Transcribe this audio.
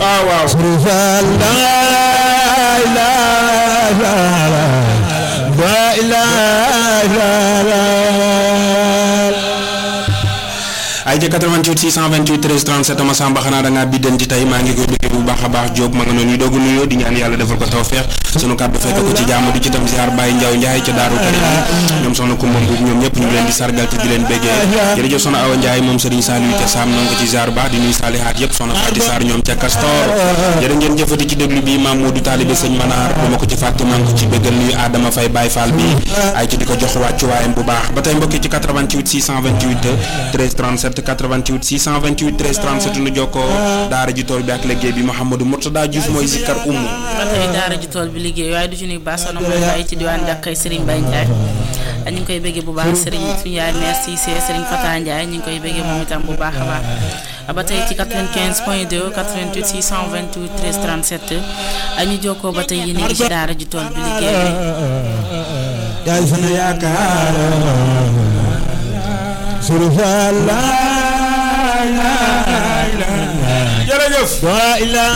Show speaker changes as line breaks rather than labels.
waaw waaw
Sëriñ Fall la ilaha la ilaha
ay ca 88 628 13 37 ma samba xanaa da ngaa biddanti tey maa ngi koy bëggee bu baax a baax Diop ma nga noonu ñu doogu nuyoo di ñaan yàlla defal ko tawfeex sunu kàddu fekk ko ci jàmm di ci tam ziar Baye Ndiaw Ndiaye ca Daaru Karim ñoom soxna Kumba Mbuub ñoom ñëpp ñu ngi leen di sargal te di leen béggee jërëjëf soxna Awa Ndiaye moom Serigne Saliou ca Sam noo ngi ko ci ziar baax di nuyu saalihaat yëpp soxna Fati Sarr ñoom ca Castor jërë ngeen jëfati ci déglu bi Maam Modou Talibé Sëñ Manar du ma ko ci fàtte maa ngi ko ci béggal nuyu Adama Faye Baye Fall bi ay ci di ko jox wàccuwaayam bu baax ba tey mbokki ci 88 628 13 37 88 628 13 37 nu jokkoo daara ji tool bi ak liggéey bi Mouhamadou Mourtada Diouf mooy zikkar ummu
ba tey daara ji tool bi liggéey waaye du ci nuyu baax soxna mooy bàyyi ci diwaan jàkkay Serigne Baye Ndiaye ñu ngi koy bëggee bu baax Serigne suñu yaay merci c'est Serigne Fata Ndiaye ñu ngi koy bëggee moom itam bu baax a baax ba tey ci 95 point 2 88 628 13 37 ñu jokkoo ba tey yéen a ngi ci daara ji tool bi liggéey bi
yaay sunu yaakaar Sëriñ Fall la ilaha
jërëjëf
la ilaha